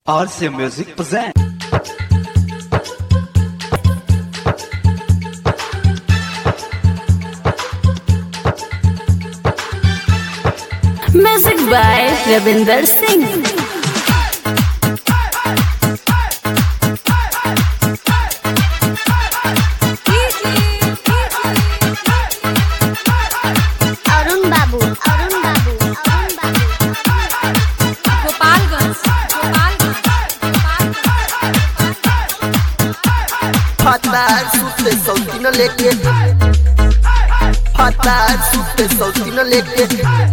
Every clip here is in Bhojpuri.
RC Music present. Music by Ravinder Singh. Arun babu Arun babu Arun babu Gopalganj Fatal sutte sauti no लेके Fatal sutte sauti no लेके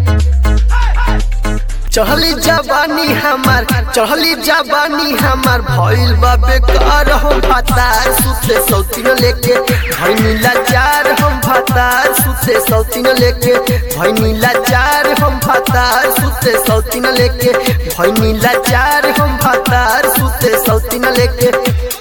चढ़ली जवानी हमार चढ़ली जवानी हमार भइल बा बेकार हम भातार सुते सौती न लेके भइनी लाचार हम भातार सुते सौती न लेके भइनी लाचार हम भातार सुते सौती न लेके भइनी लाचार हम भातार सुते सौती न लेके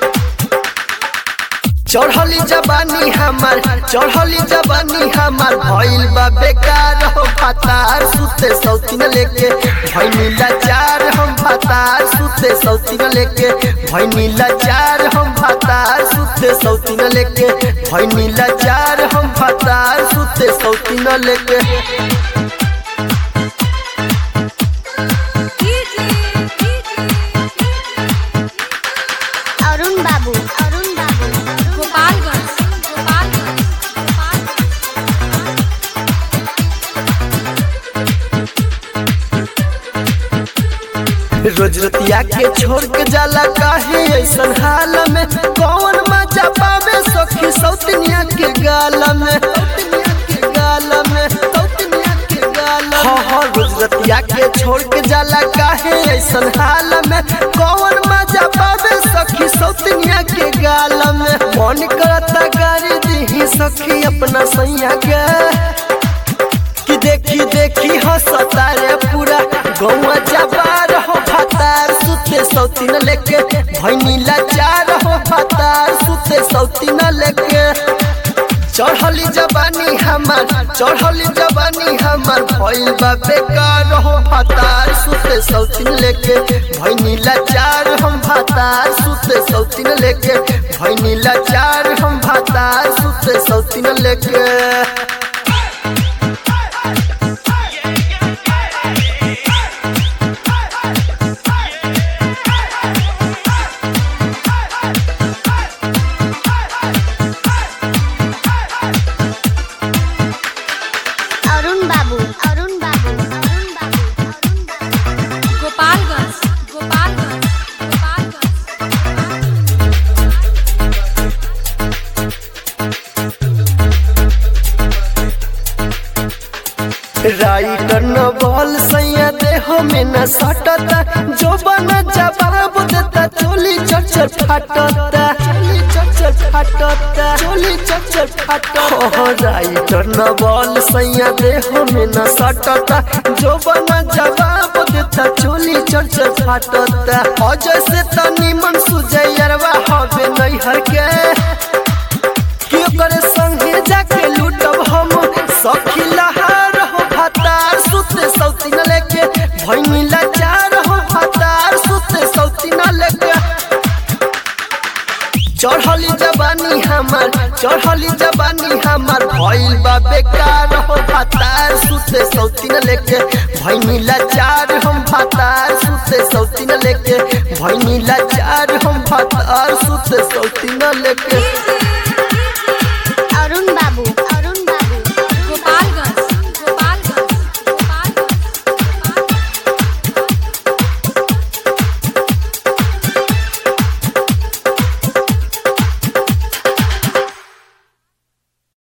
चढ़ली जवानी हमार चढ़ली जवानी हमार भइल बा बेकार हो भातार सुते सौतीन लेके भइनी लाचार हम भातार सुते सौतीन लेके भइनी लाचार हम भातार सुते सौतीन लेके भइनी लाचार हम भातार सुते सौतीन लेके অরুণ বাবু অরুণ বাবু गोपालगंज रोज रतिया के छोड़ के जाला काहे ऐसन हाल में कौन मजा पावे सखी सौतनिया के गाल में सौतनिया के गाल में सौतनिया के गाल में हाँ हाँ रोज रतिया के छोड़ के जाला काहे ऐसन हाल में कौन मजा पावे सखी सौतनिया के गाल में मन करता गाड़ी दी सखी अपना सैया के कि देखी देखी हंसता रे पूरा गौआ जबार हो भातार सुते सौतीन लेके भैनी लाचार हो भातार सुते सौतीन लेके चढ़ली जवानी हमार चढ़ली जवानी हमार भइल बा बेकार हो भातार सुते सौतीन लेके भैनी लाचार हम भातार सुते सौतीन लेके भैनी लाचार हम भातार सुते सौतीन लेके অরুণ বাবু অরুণ বাবু অরুণ বাবু অরুণ বাবু गोपालगंज गोपालगंज गोपालगंज राइटर न बॉल सैया देह में न सटता जो बना जवाब देता चोली चचर फाटता चोली चचर फाटता चोली चचर फाटता हो राइटर न बॉल सैया देह में न सटता जो बना जवाब देता चोली चचर फाटता अजय से तनी मन सुजयरवा हवे नैहर के कि ओकर संगे जाके लूटब हम सखी लहार हो भातार सुते सौती न लेके भैनी लाचार हो भातार सुते सौती न लेके चढ़ली जवानी हमार चढ़ली जवानी हमार भइल बा बेकार हो भातार सुते सौती न लेके भैनी लाचार हम भातार सुते सौती न लेके भैनी लाचार हम भातार सुते सौती न लेके